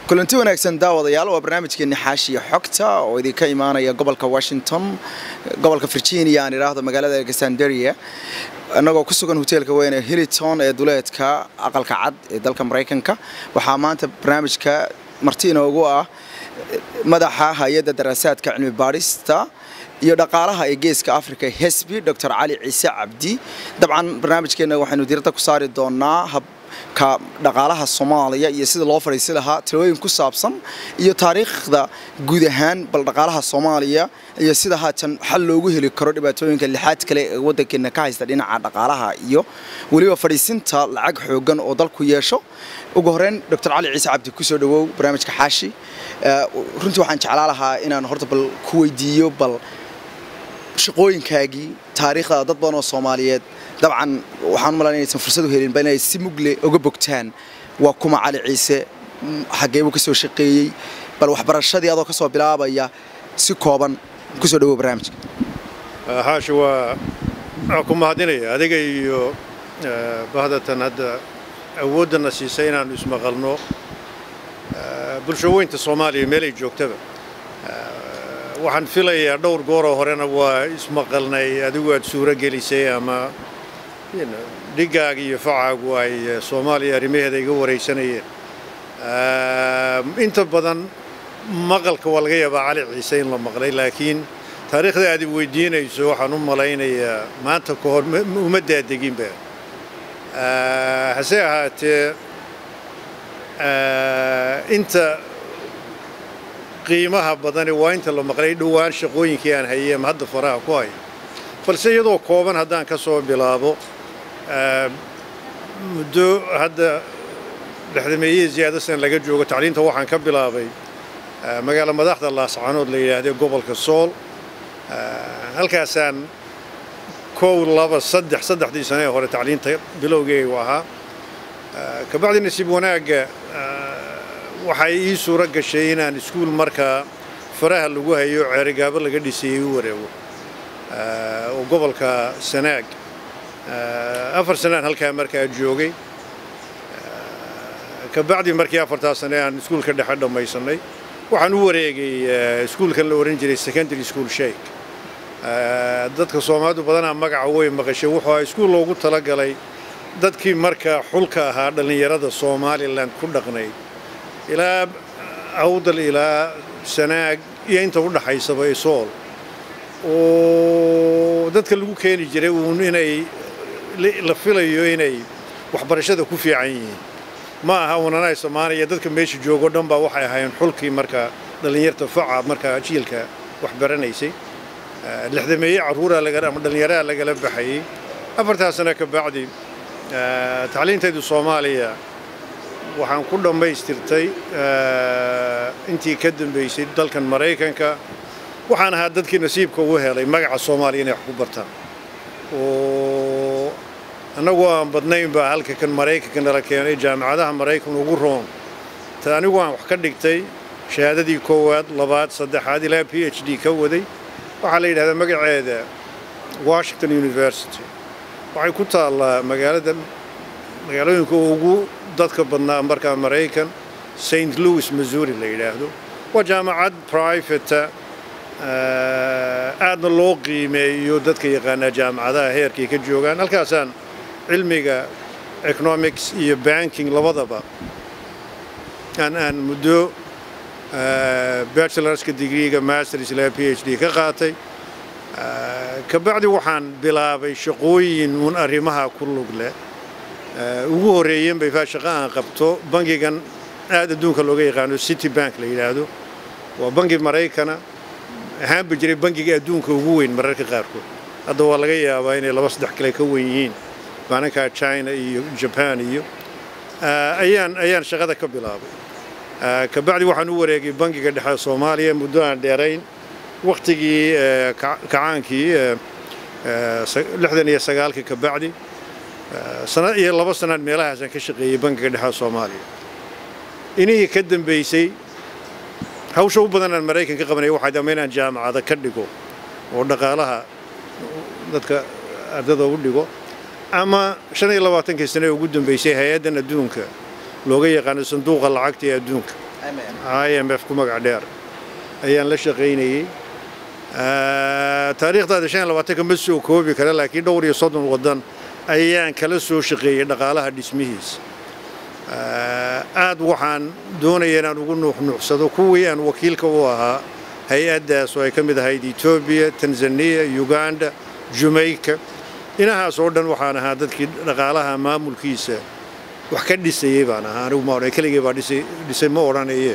kulanti wanaagsan daawadayaal waa barnaamijkeeni xaashiya xogta oo idinka imaanaya gobolka washington gobolka virginia aan idhaahdo magaalada alexanderia annagoo ku sugan hoteelka weyne hiliton ee duleedka aqalka cad ee dalka maraykanka waxaa maanta barnaamijka marti inoogu ah madaxa hay-adda daraasaadka cilmi baadhista iyo dhaqaalaha ee geeska africa hesbi dor cali ciise cabdi dabcan barnaamijkeena waxaynu diiradda ku saari doonaa habka dhaqaalaha soomaaliya iyo sida loo fadhiisi lahaa talooyin ku saabsan iyo taariikhda guud ahaan bal dhaqaalaha soomaaliya iyo sida haatan xal loogu heli karo dhibaatooyinka lixaad kale ee waddankeena ka haysta dhinaca dhaqaalaha iyo weliba fadhiisinta lacag xoogan oo dalku yeesho ugu horeyn dor cali ciise cabdi kusoo dhawow barnaamijka xaashi runtii waxaan jeclaa lahaa inaan horta bal ku weydiiyo bal shaqooyinkaagii taariikhda dad badan oo soomaaliyeed dabcan waxaan u malayn inaysan fursad u helinba inay si mugle uga bogtaan waa kuma cali ciise xageebuu ka soo shaqeeyey bal waxbarashadii adoo ka soo bilaabaya si kooban kusoo dhawow barnaamijka xaashi waa ku mahadinaya adiga iyo bahdatan hadda awooddana siisay inaannu ismaqalno bulshaweynta soomaaliya meelay joogtaba waxaan filayaa dhowr gooroo horena waa ismaqalnay adigu aad suuro gelisay ama dhigaaga iyo facaagu ay soomaaliya arrimaheeda iga waraysanayeen inta badan maqalka waa laga yaabaa cali ciise in la maqlay laakiin taariikhda aad i weydiinayso waxaan u malaynayaa maanta ka hor uma daadeginba hase ahaatee inta qiimaha badani waa inta la maqlay dhowaan shaqooyinkii aan hayay ama hadda faraha ku hayo balse iyadoo kooban haddaan ka soo bilaabo muddo hadda dhexdameeyihii ziyaado san laga joogo tacliinta waxaan ka bilaabay magaalo madaxda laascanood la yidhaahday gobolka sool halkaasaan kow laba saddex saddexdii sane ee hore tacliinta bilowgeegu ahaa kabacdi nasiib wanaagga waxay ii suuro gashay inaan iskuul markaa faraha lagu hayo ceerigaabo laga dhisayey u wareego oo gobolka sanaag afar sanaan halkaa markaa joogay kabacdi markii afartaa sane aan iskuulka dhexe dhammaysanay waxaan u wareegay iskuulkan la ohan jiray secondary school shake dadka soomaalidu badanaa magaca way maqashay wuxuu ahaa iskuul loogu talagalay dadkii markaa xulka ahaa dhallinyarada somalilan ku dhaqnayd ilaa awdal ilaa sanaag iyo inta u dhaxaysaba isool oo dadka lagu keeni jiray uun inay la filayo inay waxbarashada ku fiican yihiin ma aha unanay soomaaliya dadka meesha joogo dhan baa waxay ahaayeen xulkii markaa dhallinyarta faca markaa jiilka waxbaranaysay lixdameeye carruuraa ama dhallinyaraha lagala baxayey afartaa sano ka bacdi tacliintaydu soomaaliya waxaan ku dhammaystirtay intii ka dambaysay dalkan maraykanka waxaan ahaa dadkii nasiibka ugu helay magaca soomaaliya inay wax ku bartaan oo annagoo aan badnayn baa halka kan maraykanka nala keenay jaamacadaha maraykan ugu roon ta anigu aan wax ka dhigtay shahaadadii koowaad labaad saddexaad ilaa p h d ka waday waxaa la yidhahdaa magaceeda washington university waxay ku taallaa magaalada magaalooyinka ugu dadka badnaa markaa maraykan st louis missouri la yidhaahdo waa jaamacad privata aadna loo qiimeeyo dadka yaqaanaa jaamacadaha heerkay ka joogaan halkaasaan cilmiga economics iyo banking labadaba aan aan muddo bachelorska degreega masters ilaa p h d ka qaatay kabacdi waxaan bilaabay shaqooyin uun arrimaha ku lug leh ugu horreeyeen bay faa shaqo aan qabto bangigan aad adduunka looga yaqaano city bank la yidhaahdo waa bangi maraykana ahaanba jiray bangiga adduunka ugu weyn mararka qaarkood hadda waa laga yaabaa inay laba saddex kale ka weyn yihiin maalinkaa china iyo jaban iyo ayaan ayaan shaqada ka bilaabay kabacdi waxaan u wareegay bangiga dhexe soomaaliya muddo aan dheerayn wakhtigii kacaankii lixdan iyo sagaalkii kabacdi sana iyo laba sanaan meelahaasaan ka shaqeeyey bangiga dhexe soomaaliya inihii ka dambaysay hawsha u badan aan maraykan ka qabanaya waxay dama inaan jaamacada ka dhigo oo dhaqaalaha dadka ardada u dhigo ama shan iyo labaatankii sane ugu dambaysay hay-addan adduunka looga yaqaano sanduuqa lacagta ee adduunka i m f ku magac dheer ayaan la shaqaynayey taariikhdaada shan iyo labaatanka ma soo koobi kara laakiin dhowr iyo soddon waddan ayaan kala soo shaqeeyey dhaqaalaha dhismihiisa aad waxaan doonaya inaan ugu nuuxnuuxsado kuwii aan wakiilka u ahaa hay-addaas oo ay ka mid ahayd etoobiya tanzaniya uganda jamaica dhinahaas oo dhan waxaan ahaa dadkii dhaqaalaha maamulkiisa wax ka dhisayey baan ahaa anigu ma odhan keligay baa dhisay ma odhanaye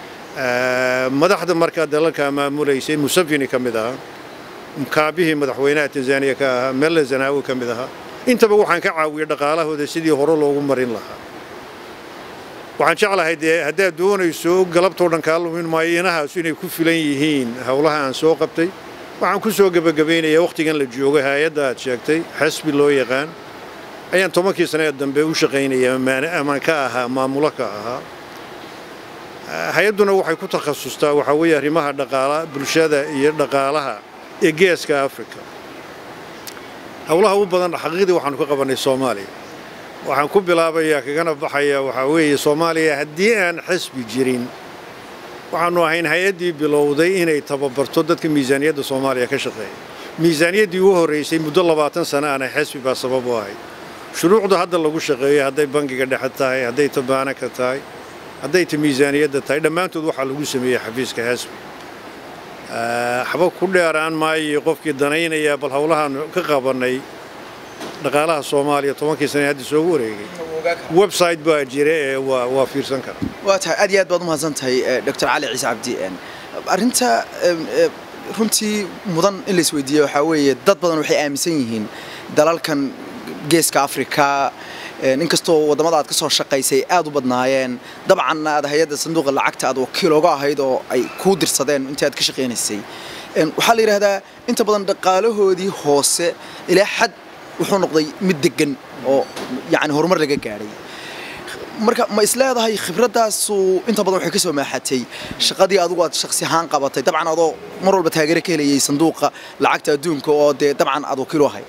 madaxda markaa dalalkaa maamulaysay museveni ka mid ahaa kaabihii madaxweynaha tanzaniya ka ahaa mele zanaawi ka mid ahaa intaba waxaan ka caawiyey dhaqaalahooda sidii hore loogu marin lahaa waxaan jeclahay dee haddaad doonayso galabtoo dhan kaa lumin maayo inahaasu inay ku filan yihiin howlaha aan soo qabtay waxaan ku soo gebagabaynayaa wakhtigan la joogo hay-adda aad sheegtay xasbi loo yaqaan ayaan tobankii sanee dambe u shaqaynaya amaan ka ahaa maamulo ka ahaa hay-adduna waxay ku takhasustaa waxaa weeye arrimaha dhaqaala bulshada iyo dhaqaalaha ee geeska africa howlaha u badan xaqiiqdii waxaanu ka qabannay soomaaliya waxaan ku bilaabayaa kagana baxayaa waxaa weeye soomaaliya haddii aan xisbi jirin waxaanu ahayn hay-addii bilowday inay tababarto dadka miisaaniyadda soomaaliya ka shaqeeya miisaaniyaddii u horraysay muddo labaatan sano aanay xisbi baa sabab u ahayd shuruucda hadda lagu shaqeeyo hadday bangiga dhexe tahay hadday tabaanaka tahay hadday ta miisaaniyadda tahay dhammaantood waxaa lagu sameeyey xafiiska xisbi waxba ku dheeraan maayo qofkii danaynaya bal howlahaanu ka qabannay dhaqaalaha soomaaliya tobankii sane hadda soogu wareegay website baa jira ee waa fiirsan kara waa tahay aad iyo aad baad umahadsan tahay doctor cali ciise cabdi arrinta runtii mudan in la isweydiiyo waxaa weeye dad badan waxay aaminsan yihiin dalalkan geeska afrika inkastoo waddamada aad ka soo shaqaysay aad u badnaayeen dabcanna aad hay-adda sanduuqa lacagta aad wakiil oga ahayd oo ay kuu dirsadeen intii aad ka shaqaynaysay waxaa la yidhahdaa inta badan dhaqaalahoodii hoose ilaa xad wuxuu noqday mid degan oo yani horumar laga gaadhay marka ma isleedahay khibradaasu inta badan waxay ka soo maaxatay shaqadii adigu aad shaksi ahaan qabatay dabcan adoo mar walba taageero ka helayay sanduuqa lacagta adduunka oo dee dabcan aad wakiil u ahayd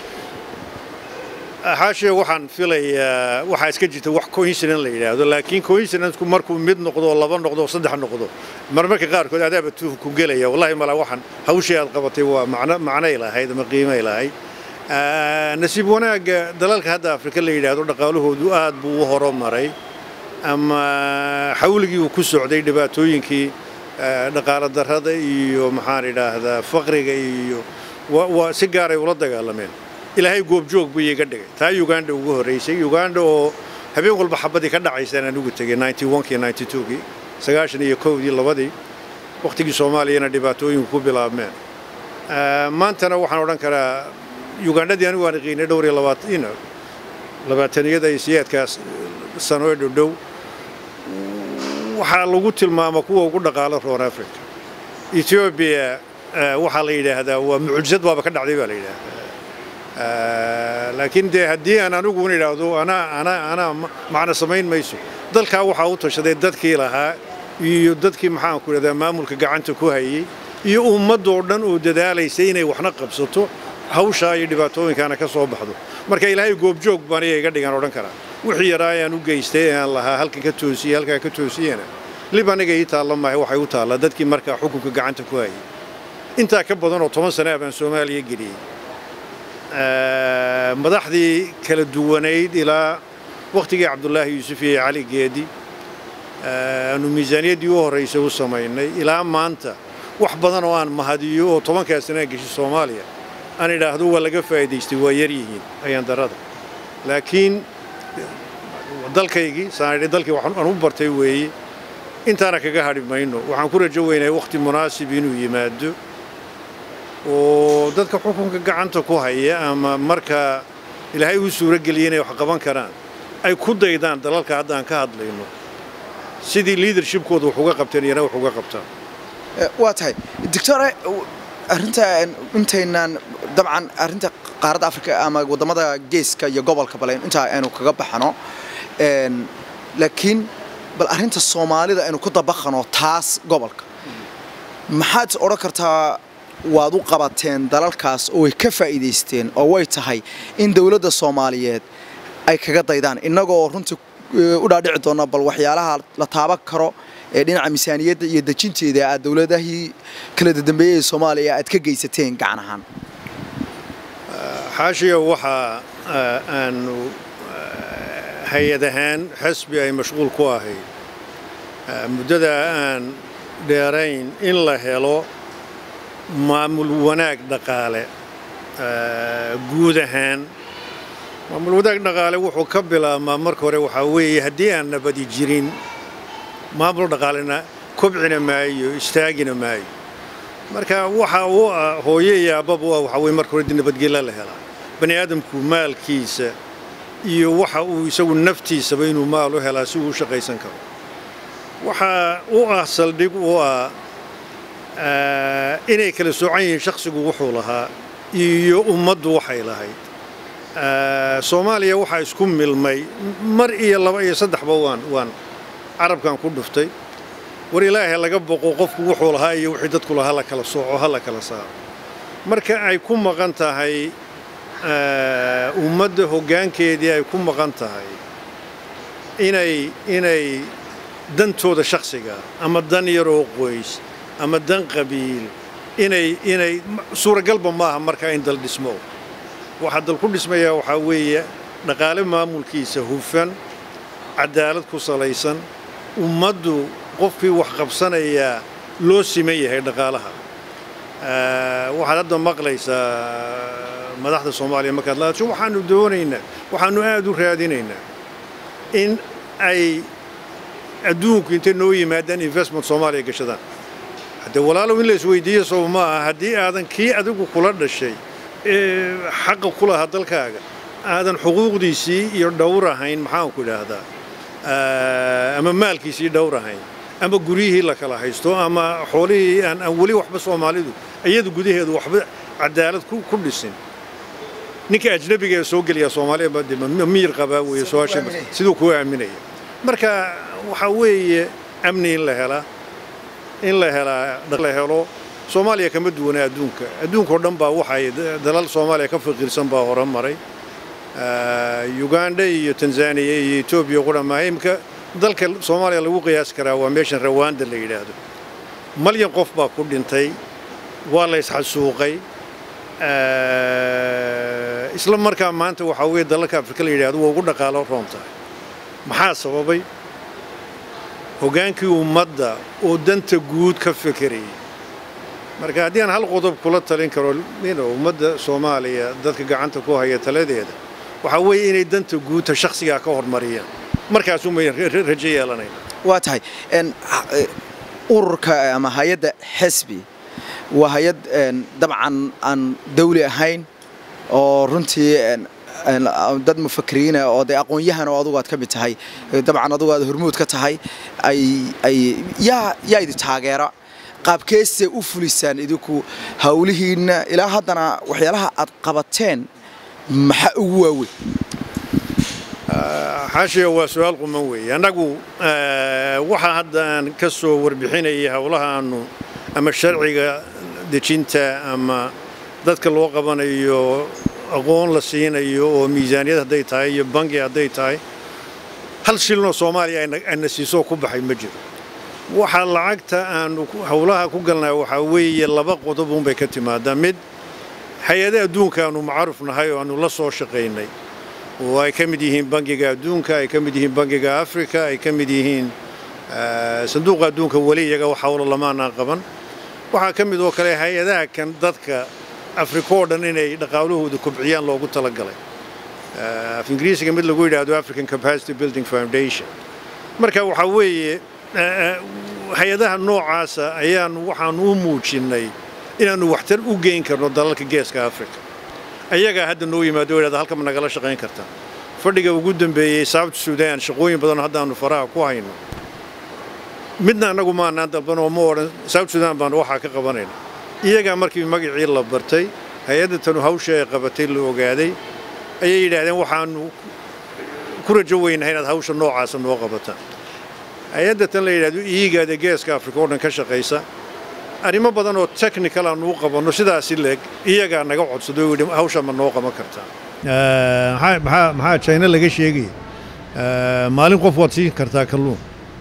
xaashe waxaan filayaa waxaa iska jirta wax coincident la yidhaahdo laakiin coincidenceku markuu mid noqdo oo laba noqdo oo saddex noqdo marmarka qaarkood adaaba tuuf ku gelaya wallahi malaa waxaan hawshii aad qabatay waa macno macnay lahayd ama qiimay lahayd nasiib wanaagga dalalka hadda afrika la yidhaahdo dhaqaalahoodu aad buu u horumaray ama xawligii uu ku socday dhibaatooyinkii dhaqaalo darrada iyo maxaan idhaahdaa faqriga iyo waa si gaaray ula dagaalameen ilaahay goobjoog buu iiga dhigay taa uganda ugu horraysay uganda oo habeen walba xabadii ka dhacaysaan aan ugu tegay kii kii sagaashan iyo kowdii labadii wakhtigii soomaaliyana dhibaatooyinku ku bilaabmeen maantana waxaan odhan karaa ugandhadii anigu aan qiinay dhowr iyo labaatan labaataniyada iyo siyaadkaas sano ee dhodhow waxaa lagu tilmaama kuwa ugu dhaqaalo roon africa etoobiya waxaa la yidhaahdaa waa mucjisad baaba ka dhacday baa la yidhaahdaa laakiin dee haddii aan aniguun idhaahdo anaa anaa anaa macno samayn mayso dalkaa waxaa u tashaday dadkii lahaa iyo dadkii maxaanku idhahdaa maamulka gacanta ku hayay iyo ummaddoo dhan oo dadaalaysa inay waxna qabsato hawshaa iyo dhibaatooyinkaana ka soo baxdo marka ilaahay goobjoog baan iga iga dhigan odhan karaa wixii yaraa ayaan u geystay ee aan lahaa halkan ka toosiyey halkaa ka toosiyena lib aniga ii taalla maahay waxay u taallaa dadkii markaa xukunka gacanta ku hayay intaa ka badan oo toban sana baan soomaaliya geliyey madaxdii kala duwanayd ilaa wakhtigii cabdulaahi yuusuf iyo cali geedi aanu miisaaniyaddii u horraysay u samaynay ilaa maanta wax badan oo aan mahadiyo oo tobankaa sanaa geshay soomaaliya aan idhaahdo waa laga faa'iidaystay waa yar yihiin ayaan darada laakiin dalkaygii saanidhi dalkii waxaan u bartay weeye intaana kaga hadhi mayno waxaan ku rajo weynahay wakhti munaasib inuu yimaado oo dadka xukunka gacanta ku haya ama markaa ilaahay uu suuro geliyay inay wax qaban karaan ay ku daydaan dalalka hadda aan ka hadlayno sidii leadershipkooda wax uga qabteen iyana wax uga qabtaan waa tahay doctore arrinta intaynaan dabcan arrinta qaaradda afrika ama waddamada geeska iyo gobolka bale intaa aynu kaga baxano laakiin bal arrinta soomaalida aynu ku dabaqano taas gobolka maxaad odhan kartaa waad u qabateen dalalkaas oo way ka faa'iidaysteen oo way tahay in dowladda soomaaliyeed ay kaga daydaan innagoo runtii u dhaadhici doona bal waxyaalaha la taaban karo ee dhinaca miisaaniyadda iyo dejinteeda aad dowladahii kala dambeeyey ee soomaaliya aad ka geysateen gacan ahaan xaashiya waxaa aanu hay-ad ahaan xasbi ay mashquul ku ahayd muddada aan dheerayn in la helo maamul wanaag dhaqaale guud ahaan maamul wanaag dhaqaale wuxuu ka bilaabmaa marka hore waxaa weeye haddii aan nabadi jirin maamul dhaqaalena kobcina maayo istaagina maayo marka waxa uu ah hooye iyo aababa u ah waxaa weye marka hore dii nabadgelya la helaa bani aadamku maalkiisa iyo waxa uu isagu naftiisaba inuu maal u helaa si uu u shaqaysan karo waxaa u ah saldhig u ah inay kala soocan yihiin shakhsigu wuxuu lahaa iyo ummaddu waxay lahayd soomaaliya waxaa isku milmay mar iyo laba iyo saddexba waan waan carabkan ku dhuftay war ilaahay laga boqo qofku wuxuu lahaa iyo wixii dadku lahaa la kala sooco ha la kala saaro marka ay ku maqan tahay ummadda hoggaankeedii ay ku maqan tahay inay inay dantooda shakhsiga ama dan yaroo qoys ama dan qabiil inay inay suuragalba maaha markaa in dal dhismo waxaa dal ku dhismayaa waxaa weeye dhaqaale maamulkiisa hufan cadaalad ku salaysan ummaddu qofkii wax qabsanayaa loo siman yahay dhaqaalaha waxaad hadda maqlaysaa madaxda soomaaliya markaad laadasho waxaanu doonaynaa waxaanu aad u raadinaynaa in ay adduunku intay noo yimaadaan investment soomaaliya gashadaan haddee walaalow in la isweydiiyo sow ma aha haddii aadan kii adigu kula dhashay xaqa ku lahaa dalkaaga aadan xuquuqdiisii iyo dhowr ahayn maxaanku idhaahdaa ama maalkiisii dhowr ahayn ama guryihii la kala haysto ama xoolihii aan weli waxba soomaalidu iyadu gudaheedu waxba cadaalad ku dhisin ninka ajnabiga ee soo gelaya soomaaliya miyir qabaa weeye su-aasha siduu kuu aaminaya marka waxaa weeye amni in la helaa in la helaa la helo soomaaliya kama duwana adduunka adduunkao dhan baa waxay dalal soomaaliya ka faqiirsan baa hore maray uganda iyo tanzaniya iyo etoobiya ku dhammaa imika dalka soomaaliya lagu qiyaasi karaa waa meeshan rawanda la yidhaahdo malyan qof baa ku dhintay waa la isxasuuqay isla markaa maanta waxaa weeye dalalka afrika la yidhahdo waa ugu dhaqaalo roon tahay maxaa sababay hoggaankii ummadda oo danta guud ka fekerayay marka haddii aan hal qodob kula talin karo ummadda soomaaliya dadka gacanta ku haya taladeeda waxaa weeye inay danta guudta shakhsigaa ka hormariyaan markaasumay rajo yeelanayna waa tahay ururka ama hay-adda xisbi waa hay-ad dabcan aan dawli ahayn oo runtii dad mufakiriina oo dee aqoon-yahan oo adugu aad ka mid tahay dabcan adugu aad hormuud ka tahay ay ay yaa yaa idi taageera qaabkeese u fulisaan idinku hawlihiinna ilaa haddana waxyaalaha aad qabateen maxaa ugu waaweyn xaashiya waa su-aal quman weeye annagu waxaa hadda aan ka soo warbixinayay howlahaanu ama sharciga dejinta ama dadka loo qabanayo aqoon la siinayo oo miisaaniyad hadday tahay iyo bangi hadday tahay hal shilnoo soomaaliya ayna siisoo ku baxay ma jiro waxaa lacagta aanu howlaha ku galnaa waxaa weeye laba qodob unbay ka timaadaa mid hay-ada adduunka aanu macruuf nahay oo aanu la soo shaqaynay oo ay ka mid yihiin bangiga adduunka ay ka mid yihiin bangiga africa ay ka mid yihiin sanduuqa adduunka weli iyaga wax howlo lamaanaan qaban waxaa ka mid oo kale hay-adaha kan dadka afrika oo dhan inay dhaqaalahooda kobciyaan loogu talagalay af ingiriisiga mid lagu yidhaahdo african capacity building foundation marka waxaa weeye hay-adaha noocaasa ayaanu waxaanu u muujinnay inaannu waxtar u geyn karno dalalka geeska africa ayagaa hadda noo yimaado o yidhahda halkama nagala shaqayn kartaa fadhiga ugu dambeeyey south sudan shaqooyin badan haddaannu faraha ku hayno midna annagu maanaan dalban oo ma odhan south sudan baanu waxaa ka qabanayna iyagaa markii magacii la bartay hay-adda tanu hawsha ay qabatay la ogaaday ayay yidhaahdeen waxaanu ku rajo weynahay inaad hawsha noocaasa noo qabataan hay-adda tan la yidhahdo iigaada geeska afrika oo dhan ka shaqaysa arrimo badan oo technical aanu u qabanno sidaasi leeg iyagaa naga codsado oo yidhi hawsha ma noo qaban kartaa maxaa china laga sheegaya maalin qof waad siin kartaa kalluun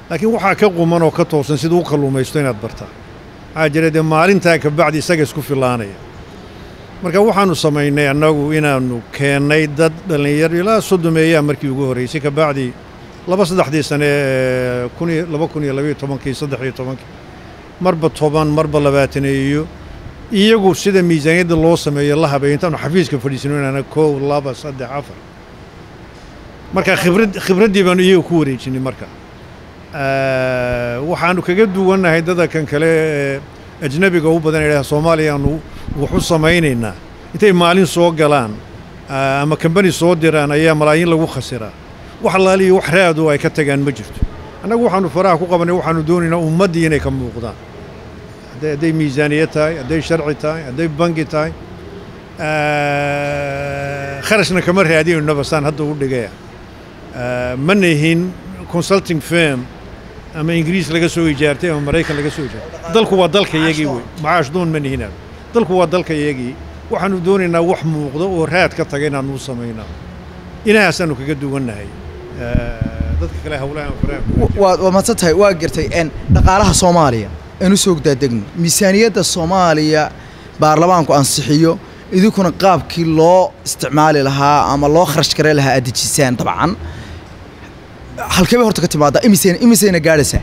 laakiin waxaa ka quman oo ka toosan siduu u kalluumaysto inaad bartaa waxaa jira dee maalintaa kabacdi isaga isku filaanaya marka waxaannu samaynay annagu inaannu keennay dad dhallinyaro ilaa soddomeeyaa markii ugu horraysay kabacdi laba saddexdii sane ee kun iyo laba kun iyo labaiyo tobankii saddex iyo tobankii marba toban marba labaataneeyo iyagu sida miisaaniyadda loo sameeyo la habeeyo intaanu xafiiska fadhiisano inaana kow laba saddex afar marka khibrad khibraddii baanu iyaga ku wareejinay marka waxaannu kaga duwannahay dadkan kale ee ajnabiga u badan idhaha soomaaliyaanu wax u samaynaynaa intay maalin soo galaan ama kambani soo diraan ayaa malaayiin lagu khasiraa wax laaliyo wax raado ay ka tagaan ma jirto annagu waxaannu faraha ku qabannay waxaannu doonaynaa ummaddii inay ka muuqdaan hadday miisaaniyad tahay hadday sharci tahay hadday bangi tahay kharashna kama raadinayno basaan hadda u dhigaya ma nihin consulting firm ama ingiriis laga soo ijaartay ama maraykan laga soo ijaartay dalku waa dalka iyagii wey macaash doon ma nihin dalku waa dalka iyagii waxaannu doonaynaa wax muuqdo oo raad ka taga inaannu u samaynaa inahaasaannu kaga duwannahay dadka kale hawlahan waad waa madsan tahay waa gartay n dhaqaalaha soomaaliya aan u soo daadegno miisaaniyadda soomaaliya baarlamaanku ansixiyo idinkuna qaabkii loo isticmaali lahaa ama loo kharash gare lahaa aad dejisaan dabcan halkee bay horta ka timaadaa imisayna imisayna gaadhaysaa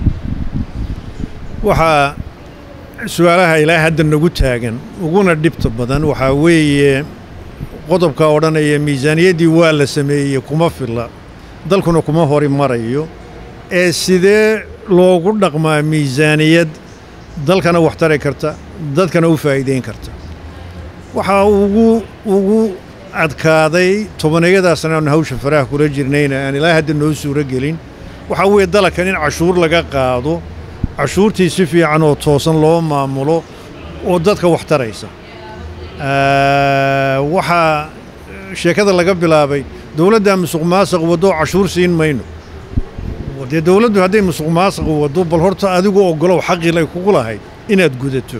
waxaa su-aalaha ilaa hadda nagu taagan uguna dhibta badan waxaa weeye qodobka odhanaya miisaaniyaddii waa la sameeyey kuma filla dalkuna kuma hori marayo ee sidee loogu dhaqmaa miisaaniyad dalkana wax tari karta dadkana u faa'iidayn karta waxaa ugu ugu adkaaday tobaneeyadaasna aanu hawsha faraha kula jirnayna aan ilaa hadda noo suuro gelin waxaa weeye dalkan in cashuur laga qaado cashuurtii si fiican oo toosan loo maamulo oo dadka wax taraysa waxaa sheekada laga bilaabay dowladdaa musuq maasaq waddo cashuur siin mayno dee dowladdu hadday musuq maasaq waddo bal horta adigu oggolow xaqii ay kugu lahayd inaad gudato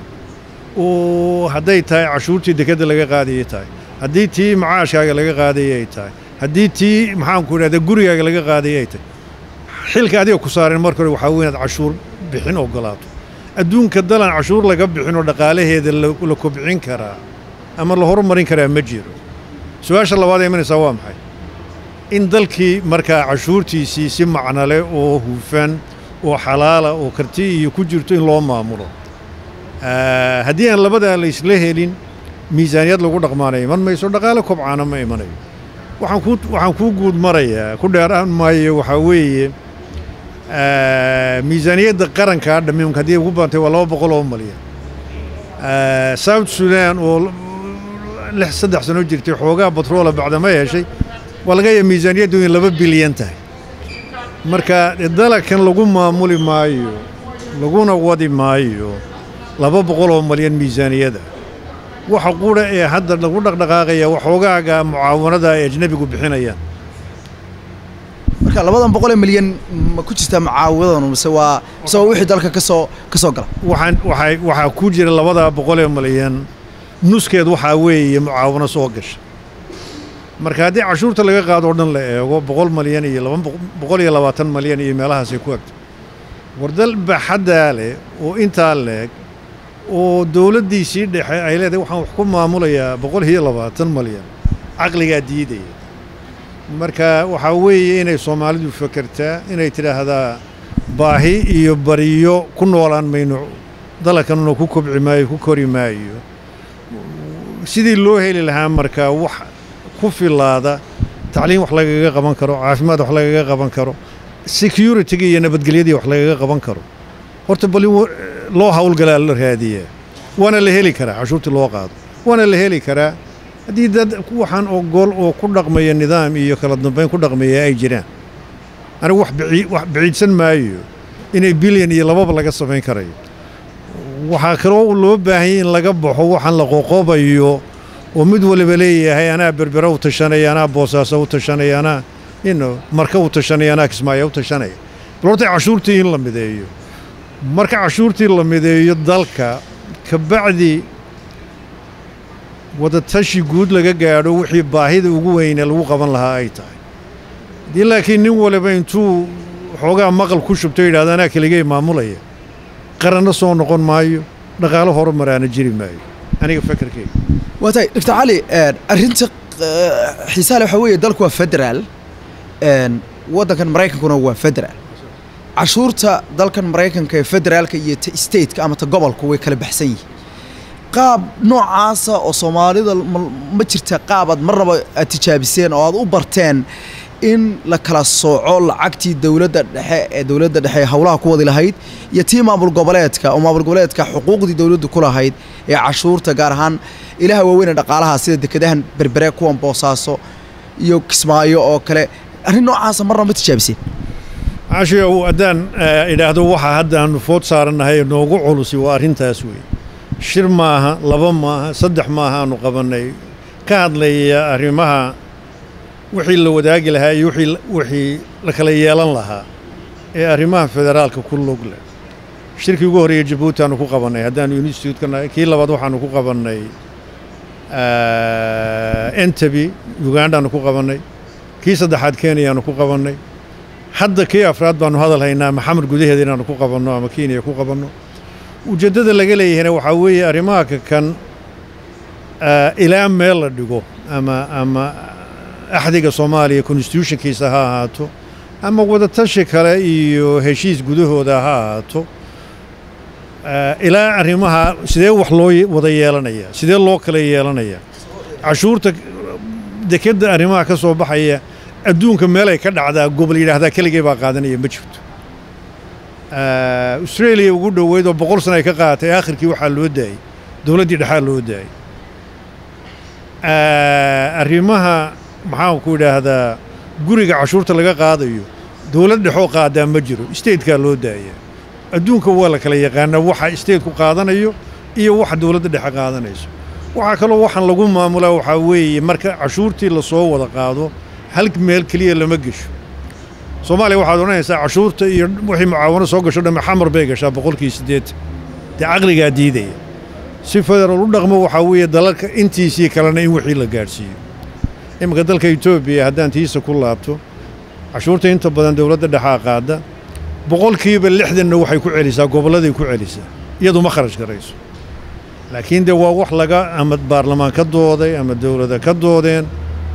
oo hadday tahay cashuurtii dekedda laga qaadayay tahay haddii tii macaashkaaga laga qaadayay ay tahay haddii tii maxaanku idhahda gurigaaga laga qaadayay ay tahay xilka adiga ku saareen marka hore waxaa weyn inaad cashuur bixin oggolaato adduunka dalan cashuur laga bixin oo dhaqaalaheeda la kobcin karaa ama la horumarin karaa ma jiro su-aasha labaad ee imanaysaa waa maxay in dalkii markaa cashuurtiisii si macnale oo hufan oo xalaala oo karti iyo ku jirto in loo maamulo haddii aan labadaa la isla helin miisaaniyad lagu dhaqmaana iman mayso dhaqaale kobcaana ma imanayo waxaan kuu waxaan kuu guud marayaa ku dheeraan maayo waxaa weeye miisaaniyadda qarankaa dhammiimka haddii ugu badantay waa laba boqol oo malyan south sudan oo lix saddex sano jirtay xoogaa batroola bacdama heshay waa laga yaaba miisaaniyaddu in laba bilyan tahay marka dalakan lagu maamuli maayo laguna wadi maayo laba boqol oo malyan miisaaniyada waxa qudha ee hadda lagu dhaqdhaqaaqaya waxoogaaga mucaawanada ay ajnebigu bixinayaan marka labadan boqolee milyan ma ku jirtaa mucaawadan mise waa mise waa wixii dalka kasoo ka soo gala waxaan waxay waxaa ku jira labadaa boqolee malyan nuskeed waxaa weeye mucaawano soo gasha marka haddii cashuurta laga qaado o dhan la eego boqol malyan iyo laba boqol iyo labaatan malyan iyo meelahaasay ku agto wardal baaxaddaa leh oo intaa leeg oo dowladdiisii dhexe ay leedahay waxaan wax ku maamulayaa boqol iyo labaatan malyan caqligaa diidaya marka waxaa weeye inay soomaalidu fakertaa inay tidhaahdaa baahi iyo bariyo ku noolaan mayno dalkanuna ku kobci maayo ku kori maayo sidii loo heli lahaa markaa wax ku filaada tacliim wax lagaga qaban karo caafimaad wax lagaga qaban karo security-ga iyo nabadgelyadii wax lagaga qaban karo horta bal loo hawlgalaa la raadiyaa waana la heli karaa cashuurtii loo qaado waana la heli karaa haddii dad waxaan ogol oo ku dhaqmaya nidaam iyo kala dambayn ku dhaqmaya ay jiraan anigu wax wax biciidsan maayo inay bilyan iyo lababa laga samayn karayo waxaa kaloo loo baahanyay in laga baxo waxaan la qoqobayo oo mid waliba leeyahay anaa berbera u tashanaya anaa boosaaso u tashanaya anaa ino marka u tashanaya anaa kismaayo u tashanaya bal horta cashuurtii in la mideeyo marka cashuurtii la mideeyo dalka kabacdi wadatashi guud laga gaadho wixii baahida ugu weyne lagu qaban lahaa ay tahay haddii laakiin nin waliba intuu xoogaa maqal ku shubto yidhahda anaa keligay maamulaya qaranna soo noqon maayo dhaqaalo horumaraana jiri maayo aniga fakarkeyga waa tahay doctor cali arrinta xiisaha le waxaa weeye dalku waa federaal waddankan maraykankuna waa federaal cashuurta dalkan maraykanka ee federaalka iyo ta stateka ama ta gobolku way kala baxsan yihiin qaab noocaasa oo soomaalida ma jirta qaab aad marnaba aad tijaabiseen oo aad u barteen in la kala sooco lacagtii dowladda dhexe ee dowladda dhexe ee howlaha ku wadi lahayd iyo tii maamul goboleedka oo maamul goboleedka xuquuqdii dowladdu ku lahayd ee cashuurta gaar ahaan ilaha waaweyn ee dhaqaalaha sida dekedahan berbere kuwan boosaaso iyo kismaayo oo kale arrin noocaasa marnaba ma tijaabiseen cashiyow haddaan idhaahdo waxa haddaannu food saarannahay noogu culusi waa arrintaas weeye shir maaha laba maaha saddex maaha aanu qabannay ka hadlaya arrimaha wixii la wadaagi lahaa iyo wixii la kala yeelan lahaa ee arrimaha federaalka ku log leh shirkii ugu horreeyey jabuuti aanu ku qabannay haddaanu instituutka nahay kii labaad waxaanu ku qabannay entabi ugandaanu ku qabannay kii saddexaad kenyaanu ku qabannay hadda kii afraad baanu hadal haynaa maxamed gudaheeda inaanu ku qabanno ama kenya ku qabanno ujeeddada laga leeyahayna waxaa weeye arrimaha kan ilaa meel la dhigo ama ama axdiga soomaaliya constitutionkiisa ha ahaato ama wadatashi kale iyo heshiis gudahooda ha ahaato ilaa arrimaha sidee wax loo wada yeelanaya sidee loo kala yeelanaya cashuurta dekedda arrimaha ka soo baxaya adduunka meelay ka dhacdaa gobol yidhaahdaa keligay baa qaadanaya ma jirto australia ugu dhoweyd oo boqol sana ay ka qaadatay aakhirkii waxaa loo daayey dowladdii dhexaa loo daayey arrimaha maxaanku idhaahdaa guriga cashuurta laga qaadayo dowlad dhexoo qaadaa ma jiro statekaa loo daaya adduunka waa la kala yaqaanaa waxa stateku qaadanayo iyo waxa dowladda dhexe qaadanayso waxaa kaloo waxaan lagu maamulaa waxaa weeye marka cashuurtii lasoo wada qaado hal meel keliya lama gesho soomaaliya waxaad odhanaysaa cashuurta iyo wixii mucaawano soo gasho dhamme xamar bay gashaa boqolkii siddeetan dee caqligaa diidaya si federaal u dhaqmo waxaa weeye dalalka intiisii kalena in wixii la gaadhsiiyo iminka dalka etoobiya haddaan tiisa ku laabto cashuurta inta badan dowladda dhexaa qaada boqolkiiba lixdanna waxay ku celisaa gobolladay ku celisaa iyadu ma kharash garayso laakiin dee waa wax laga ama baarlamaan ka dooday ama dowlada ka doodeen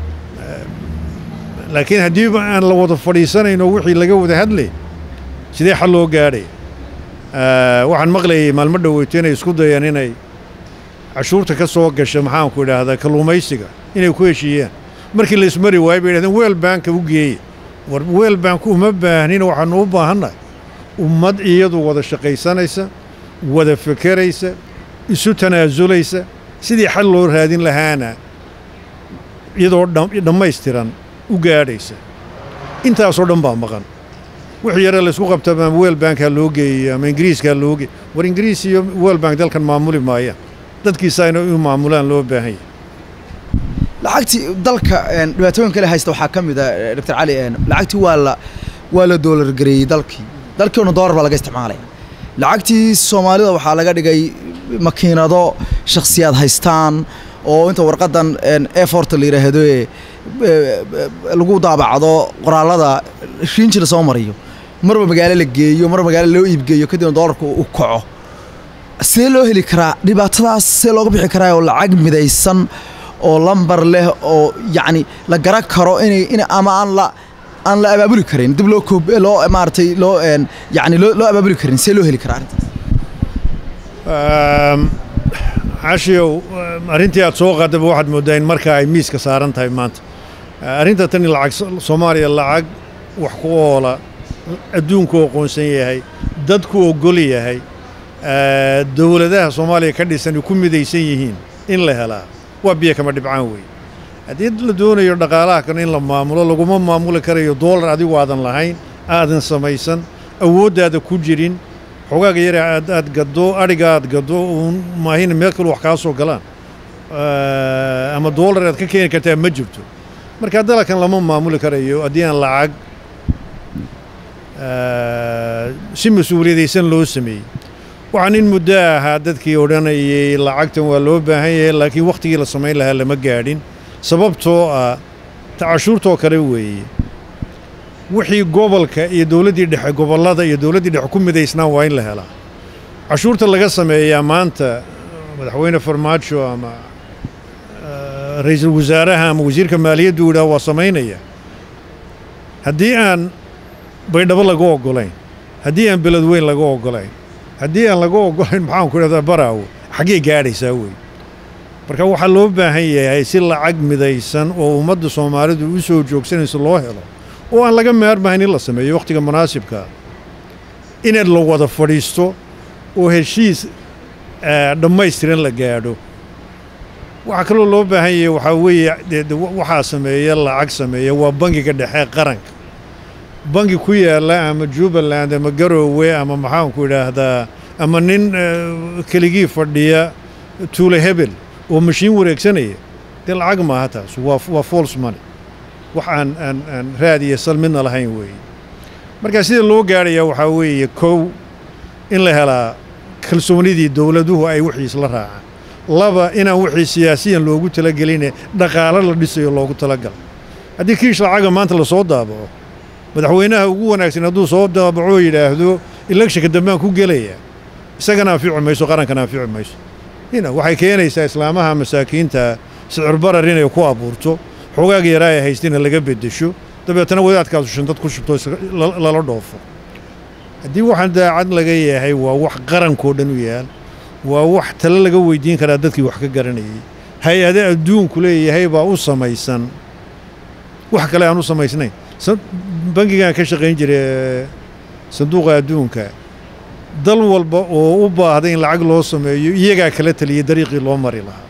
laakiin haddiiba aan la wada fadhiisanayno wixii laga wada hadlay sidee xal loo gaadhay waxaan maqlayay maalmo dhoweyto inay isku dayeen inay cashuurta ka soo gasha maxaanku idhaahdaa kalluumaysiga inay ku heshiiyaan markii la ismari waayey bay yidhahdeen weel baanka u geeye war weel baanku uma baahnina waxaanu u baahannahay ummad iyadu wada shaqaysanaysa wada fekeraysa isu tanaasulaysa sidii xal loo raadin lahaana iyadoo dhammaystiran u gaadhaysa intaasoo dhan baa maqan wixii yare laysku qabtaba ama weel baankaa loo geeyey ama ingiriiskaa loo geey war ingiriis iyo weel bank dalkan maamuli maayaan dadkiisa inay u maamulaan loo baahan yahay lacagtii dalka dhibaatooyin kale haysta waxaa ka mid a doctor cali lacagtii waa la waa la doolar gareeyey dalkii dalkiina doolar baa laga isticmaalaya lacagtii soomaalida waxaa laga dhigay makiinado shakhsiyaad haystaan oo inta warqadan eforta la yidhaahdo ee lagu daabacdo qoraalada riinji la soo mariyo marba magaalo la geeyo marba magaalo loo iibgeeyo kadibna doolarka u kaco sidee loo heli karaa dhibaatadaas see looga bixi karaa oo lacag midaysan oo lambar leh oo yacni la garan karo inay in ama aan la aan la abaabuli karin dib loo koob loo maaragtay loo yacni loo loo abaabuli karin see loo heli karaa arrintaas cashiyow arrintii aad soo qaadaba waxaad mooddaa in markaa ay miiska saaran tahay maanta arrinta tani lacag soomaaliya lacag wax ku oola adduunku aqoonsan yahay dadku ogol yahay dowladaha soomaaliya ka dhisan ay ku midaysan yihiin in la helaa waa biyo kama dhibcaan weeye haddii la doonayo dhaqaalaha kan in la maamulo laguma maamuli karayo doolar adigu aadan lahayn aadan samaysan awooddaada ku jirin xogaaga yare aad aad gaddo adhiga aad gaddo uun maahina meel kale wax kaa soo galaan ama doolar aad ka keeni kartaa ma jirto marka dalkan lama maamuli karayo haddii aan lacag si mas-uuliyadaysan loo sameeyey waxaan in muddo ahaa dadkii odhanayay lacagtan waa loo baahan yahay laakiin wakhtigii la samayn lahaa lama gaadhin sababtoo ah tacashuurtoo kale weeye wixii gobolka iyo dowladdii dhexe gobollada iyo dowladdii dhexe ku midaysnaa waa in la helaa cashuurta laga sameeyaa maanta madaxweyne farmaajo ama ra-iisul wasaaraha ama wasiirka maaliyaddu yidhaah waa samaynaya haddii aan baydhabo laga oggolayn haddii aan beledweyn laga oggolayn haddii aan laga oggolayn maxaanku idhahdaa baraawo xaggee gaadhaysaa wey marka waxaa loo baahan yahay si lacag midaysan oo ummadda soomaalidu u soo joogsanayso loo helo oo aan laga maarmahayn in la sameeyo wakhtiga munaasibkaa inaad la wada fadhiisto oo heshiis dhammaystiran la gaadho waxaa kaloo loo baahan yahay waxaa weeye waxaa sameeya lacag sameeya waa bangiga dhexe qaranka bangi ku yaalla ama jubbaland ama garoowe ama maxaanku idhaahdaa ama nin keligii fadhiya tuule hebel oo mashiin wareegsanaya dee lacag maaha taas waa waa false money wax aan aan aan raad iyo sal midna lahayn weeye marka sida loo gaadhayaa waxaa weeye kow in la helaa kalsoonidii dowladuhu ay wixii isla raacaan laba inaan wixii siyaasiyan loogu talageline dhaqaalo la dhisayo loogu talagalo haddii kiish lacaga maanta lasoo daabaco madaxweynaha ugu wanaagsan hadduu soo daabaco oo yidhaahdo elekshinka dambaan ku gelaya isagana anfici mayso qarankana anfici mayso ina waxay keenaysaa islaamaha masaakiinta sicir barar inay ku abuurto xogaaga yaraa ay haystina laga beddesho dabeetana wadaadkaasu shantad ku shubto lala dhoofo haddii waxaan daacad laga yahay waa wax qarankoo dhan u yaal waa wax tale laga weydiin karaa dadkii wax ka garanayay hay-ade adduunku leeyahay baa u samaysan wax kale aan u samaysnayn bangigaan ka shaqayn jiray sanduuqa adduunka dal walba oo u baahday in lacag loo sameeyo iyagaa kala taliyay dariiqii loo mari lahaa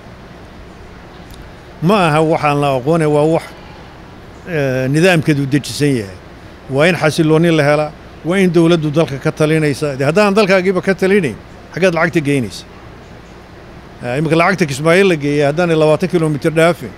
ma aha waxaan la aqoone waa wax nidaamkeedu dejisan yahay waa in xasiloonni la helaa waa in dowladdu dalka ka talinaysa de haddaan dalkaagiiba ka talinayn xaggaad lacagta geynaysa iminka lacagta kismaayo la geeyay haddaanay labaatan kilomitir dhaafin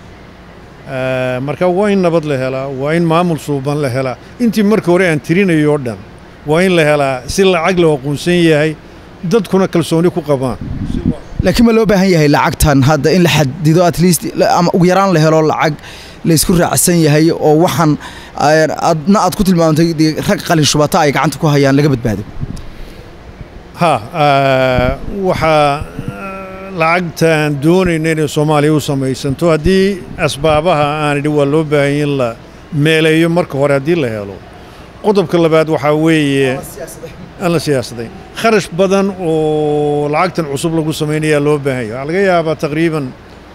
marka waa in nabad la helaa waa in maamul suuban la helaa intii marka hore aan tirinayo o dhan waa in la helaa si lacag loo aqoonsan yahay dadkuna kalsooni ku qabaan laakiin ma loo baahan yahay lacagtan hadda in la xadido at least ama ugu yaraan la helo lacag laysku raacsan yahay oo waxaan adna aad ku tilmaamtay rag qalin shubata ay gacanta ku hayaan laga badbaado ha waxaa lacagtaan doonayna inay soomaaliya u samaysanto haddii asbaabaha aan idhi waa loo baahanya in la meeleeyo marka hore haddii la helo qodobka labaad waxaa weeye aan la siyaasadayn kharash badan oo lacagtan cusub lagu samaynayaa loo baahanya waxaa laga yaabaa taqriiban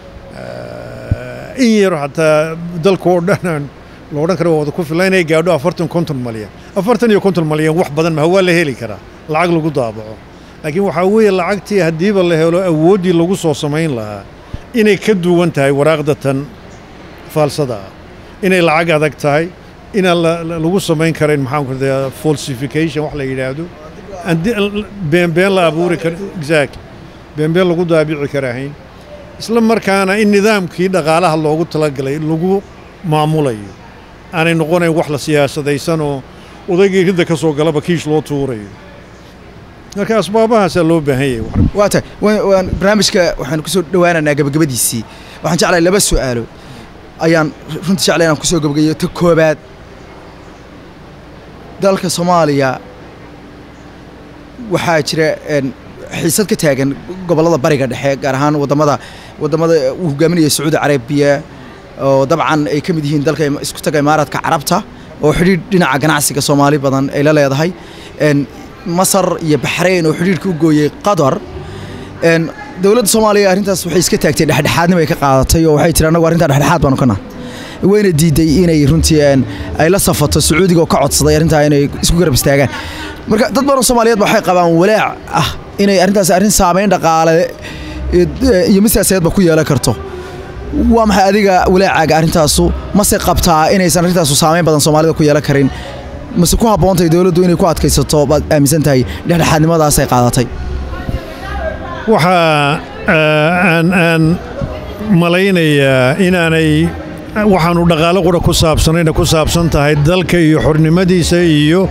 in yaro xataa dalka oo dhan lo odhan kara waa wada ku filan inay gaadho afartan konton malyan afartan iyo konton malyan wax badan maha waa la heli karaa lacag lagu daabaco laakiin waxaa weeye lacagtii haddiiba la helo awooddii lagu soo samayn lahaa inay ka duwan tahay waraaqda tan faalsada ah inay lacag adag tahay inaan lagu samayn karayn maxaanku radaa falsification wax la yidhaahdo beenbeen la abuuri kara exact beenbeen lagu daabici karahayn isla markaana in nidaamkii dhaqaalaha loogu talagalay lagu maamulayo aanay noqonayn wax la siyaasadaysan oo odaygii ridda ka soo galaba kiish loo tuurayo marka asbaabahaasaa loo baahan yahay waa tahay waan barnaamijka waxaan kusoo dhowaanaynaa gabagabadiisii waxaan jeclahay laba su'aalo ayaan runtii jeclay inaan kusoo gabagayo ta koobaad dalka soomaaliya waxaa jira xiisad ka taagan gobollada bariga dhexe gaar ahaan wadamada wadamada uu hogaaminaya sacuudi carabiya oo dabcan ay ka mid yihiin dalka isku taga imaaraadka carabta oo xidhiidh dhinaca ganacsiga soomaali badan ay la leedahay masar iyo baxrayn oo xidhiidhka u gooyey qatar dowladda soomaaliya arrintaas waxay iska taagtay dhexdhexaadnimo ay ka qaadatay oo waxay tiri annagu arrintaa dhexdhexaad baanu ka nahay wayna diiday inay runtii ay la safato sacuudiga oo ka codsaday arrintaa inay isku garab istaagaan marka dad badan soomaaliyeed waxay qabaan walaac ah inay arrintaas arrin saamayn dhaqaale iyo mid siyaasadeedba ku yeelan karto waa maxay adiga walaacaaga arrintaasu mase qabtaa inaysan arrintaasu saamayn badan soomaalida ku yeelan karin mase ku habboontahay dowladdu inay ku adkaysato baad aaminsan tahay dhexdhexaadnimadaas ay qaadatay waxaa aan aan malaynayaa inaanay waxaanu dhaqaalo qura ku saabsanayna ku saabsan tahay dalka iyo xornimadiisa iyo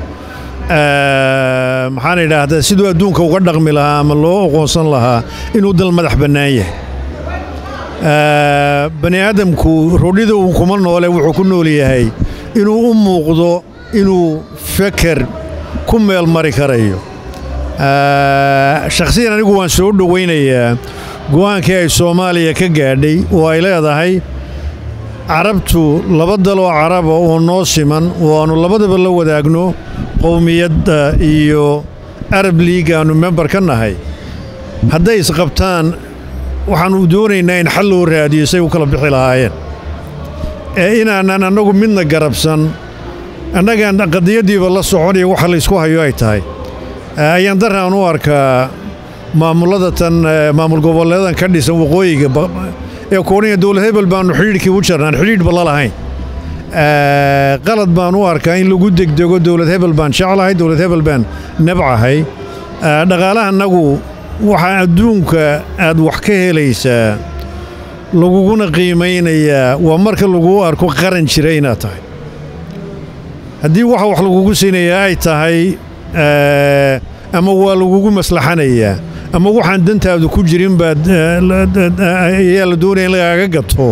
maxaan idhaahdaa siduu adduunka uga dhaqmi lahaa ama loo aqoonsan lahaa inuu dal madax bannaan yahay bani aadamku rodhida uu kuma noole wuxuu ku nool yahay inuu u muuqdo inuu feker ku meel mari karayo shakhsiyan anigu waan soo dhowaynayaa go'aankii ay soomaaliya ka gaadhay oo ay leedahay carabtu laba daloo caraba oo noo siman oo aannu labadaba la wadaagno qowmiyadda iyo arab liig aannu member ka nahay hadday isqabtaan waxaannu doonaynaa in xal loo raadiyo say u kala bixi lahaayeen ee inaanan annagu midna garabsan annagaan qadiyaddiiba la soconaya waxa laysku hayo ay tahay ayaan daraan u arkaa maamullada tan maamul goboleedan ka dhisan waqooyiga ee kooniya dowlad hebel baannu xidhiidhkii u jarnaan xidhiidhba la lahayn qalad baan u arkaa in lagu degdego dowlad hebel baan jeclahay dowlad hebel baan nabcahay dhaqaalahannagu waxaa adduunka aad wax ka helaysaa laguguna qiimaynayaa waa marka laguu arko qaran jira inaad tahay haddii waxa wax lagugu siinayaa ay tahay ama waa lagugu maslaxanayaa ama waxaan dantaadu ku jirin baad ayaa la doonaya in lagaaga gato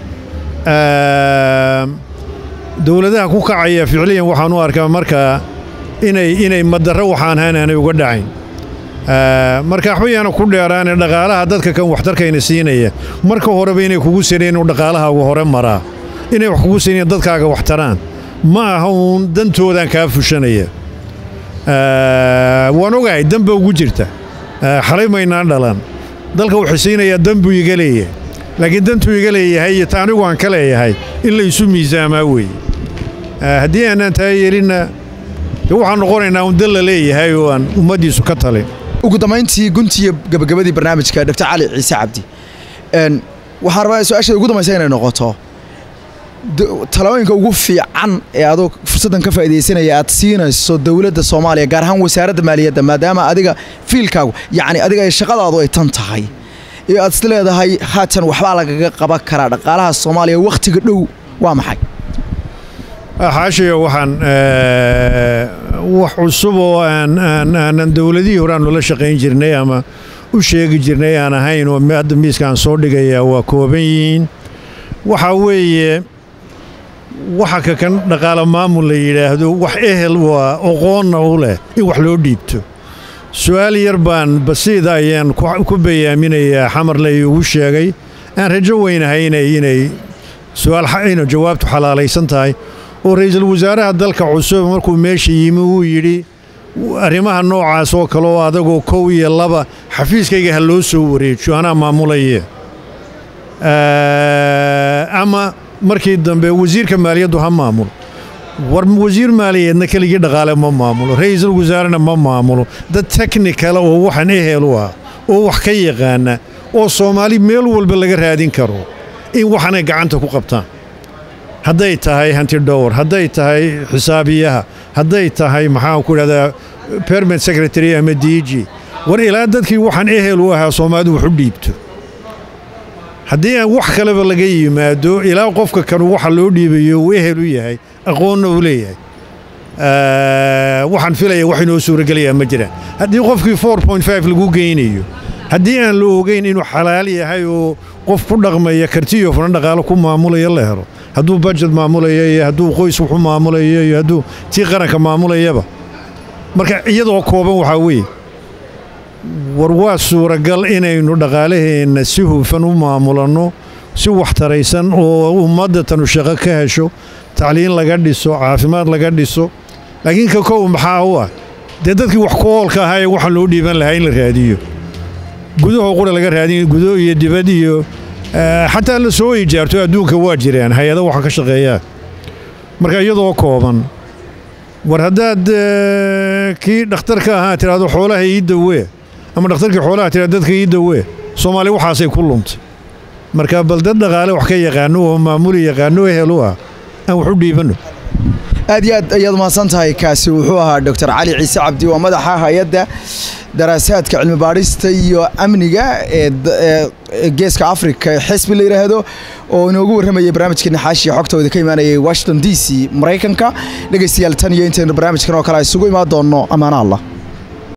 dowladaha ku kacaya ficliyan waxaan u arkaa markaa inay inay madarro waxaan ahayn aanay uga dhacayn marka waxbayaana ku dheeraane dhaqaalaha dadka kan waxtarkayna siinaya marka horeba inay kugu sineen inuu dhaqaalahaagu hore maraa inay wax kugu sinayaan dadkaaga wax taraan ma aha uun dantoodaan kaa fushanaya waan ogahay danba ugu jirta xalay maynaan dhalan dalka wuxuu siinayaa danbuu iga leeyahay laakiin dantuu iga leeyahay iyo ta anigu aan ka leeyahay in la isu miisaamaa weeye haddii aanaan taa yeelinna de waxaan noqonaynaa un dan la leeyahay oo aan ummaddiisu ka talin ugu dambayntii guntiiyo gabagabadii barnaamijka dr cali ciise cabdi waxaan rabaa su-aasheeda ugu dambaysa inay noqoto talooyinka ugu fiican ee adoo fursaddan ka faa'iidaysanaya aad siinayso dowladda soomaaliya gaar ahaan wasaaradda maaliyadda maadaama adiga fiilkaagu yacni adiga ay shaqadaadu ay tan tahay iyo aad is leedahay haatan waxbaa lagaga qaban karaa dhaqaalaha soomaaliya wakhtiga dhow waa maxay xaashiyo waxaan wax cusub oo aan aanan dowladihii hore aanu la shaqayn jirnay ama u sheegi jirnay aan ahayn oo hadda miiska aan soo dhigayaa waa kooban yihiin waxaa weeye waxa ka kan dhaqaale maamul la yidhaahdo wax ehel waa oqoonna u leh in wax loo dhiibto su-aal yar baan basiida ayaan ku bayaaminayaa xamarle iigu sheegay aan rajo weynahay inay inay su-aal ina jawaabtu xalaalaysan tahay oo ra'iisul wasaaraha dalka cusub markuu meesha yimi uu yidhi arrimaha noocaas oo kale oo adagoo kow iyo laba xafiiskayga ha loo soo wareejiyo anaa maamulaya ama markii dambe wasiirka maaliyaddu ha maamulo war wasiir maaliyadeedna keligii dhaqaale ma maamulo ra'iisul wasaarena ma maamulo dad teknikala oo waxaan ehel u ah oo wax ka yaqaana oo soomaali meel walba laga raadin karo in waxanay gacanta ku qabtaan hadday tahay hanti dhowr hadday tahay xisaabiyaha hadday tahay maxaan ku idhahdaa permanent secretary ama dg war ilaa dadkii waxaan ehel u ahaa soomaalidu wax u dhiibto haddii aan wax kaleba laga yimaado ilaa qofka kanu waxa loo dhiibayo uu ehel u yahay aqoonna uu leeyahay waxaan filaya wax inoo suuragelayaa ma jiraan haddii qofkii four point five lagu geynayo haddii aan la ogeyn inuu xalaal yahay oo qof ku dhaqmaya kartiyo furan dhaqaalo ku maamulaya la helo hadduu bajet maamulaya iyo hadduu qoys wuxu maamulaya iyo hadduu tii qaranka maamulayaba marka iyadoo kooban waxaa weeye war waa suuragal inaynu dhaqaalaheenna si hufan u maamulanno si waxtaraysan oo ummadda tanu shaqo ka hesho tacliin laga dhiso caafimaad laga dhiso laakiin ka kow maxaa u ah dee dadkii wax ku oolka ahaa ee waxaan loo dhiiban lahaa in la raadiyo gudahoo qura laga raadin gudo iyo dibad iyo xataa la soo ijaarto adduunka waa jiraan hay-ada waxa ka shaqeeyaa marka iyadoo kooban war haddaad kii dhakhtarka ahaa tidhaahdo xoolaha ii dawee ama dhakhtarkii xoolaha tidhahdo dadka ii dawee soomaali waxaasay ku lumtay marka bal dad dhaqaale wax ka yaqaano oo maamuli yaqaano ehel u ah aan wax u dhiibanno aad iyo aad ayaad mahadsan tahay kaasi wuxuu ahaa doctor cali ciise cabdi waa madaxa hay-adda daraasaadka cilmi baadhista iyo amniga ee geeska africa ee xisbi la yidhaahdo oo inoogu warramayay barnaamijkeena xaashiya xogtooda ka imaanayay washington d c maraykanka dhegaystayaal tan iyo intaynu barnaamijkan oo kale isugu imaan doonno ammaano allah